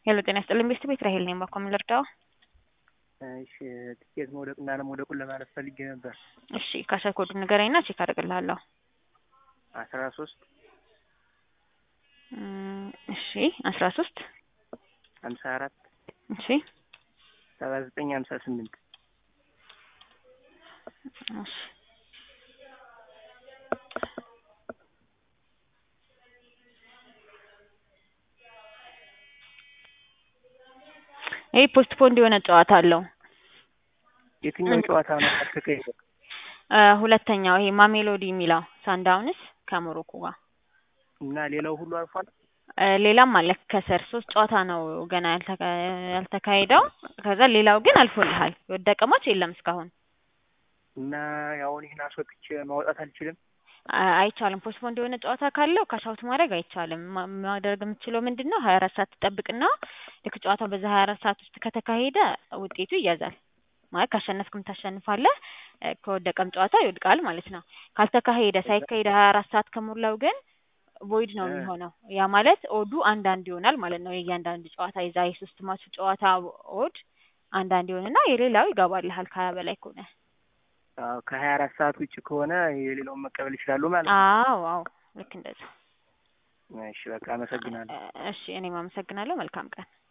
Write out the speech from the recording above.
ሄሎ ጤና ይስጥልኝ ቤተሰብ ራሄል ነኝ። ባኮ ምን ልርዳው? እሺ ትኬት መውደቅና አለመውደቁን ለማለት ፈልጌ ነበር። እሺ ካሸር ኮዱን ንገረኝና ቼክ አደርግልሃለሁ። አስራ ሶስት እም፣ እሺ አስራ ሶስት ሀምሳ አራት እሺ ሰባ ዘጠኝ ሀምሳ ስምንት እሺ ይህ ፖስትፖንድ የሆነ ጨዋታ አለው። የትኛው ጨዋታ ነው ያልተካሄደ? እ ሁለተኛው ይሄ ማሜሎዲ የሚለው ሳንዳውንስ ከሞሮኮ ጋር እና ሌላው ሁሉ አልፏል። እ ሌላም አለ ከስር ሶስት ጨዋታ ነው ገና ያልተካ ያልተካሄደው። ከዛ ሌላው ግን አልፎልሃል። የወደቀ ማች የለም እስካሁን እና ያውን ይህን አስወጥቼ ማውጣት አልችልም። አ- አይቻልም። ፖስትፖንድ የሆነ ጨዋታ ካለው ካሻውት ማድረግ አይቻልም። ማ- ማድረግ የምትችለው ምንድን ነው ሀያ አራት ሰዓት ትጠብቅና ልክ ጨዋታው በዛ ሀያ አራት ሰዓት ውስጥ ከተካሄደ ውጤቱ ይያዛል። ማለት ካሸነፍክም ታሸንፋለህ፣ እ ከወደቀም ጨዋታ ይወድቃል ማለት ነው። ካልተካሄደ ሳይካሄደ ሀያ አራት ሰዓት ከሞላው ግን ቮይድ ነው እ የሚሆነው። ያ ማለት ኦዱ አንዳንድ ይሆናል ማለት ነው። የእያንዳንዱ ጨዋታ የዛ የሶስት ማቹ ጨዋታ ኦድ አንዳንድ ይሆንና የሌላው ይገባልሃል ከሀያ በላይ ከሆነ። አዎ ከሀያ አራት ሰዓት ውጭ ከሆነ የሌላውን መቀበል ይችላሉ ማለት ነው። አዎ አዎ ልክ እንደዛ። እሺ በቃ አመሰግናለሁ። እሺ እኔም አመሰግናለሁ። መልካም ቀን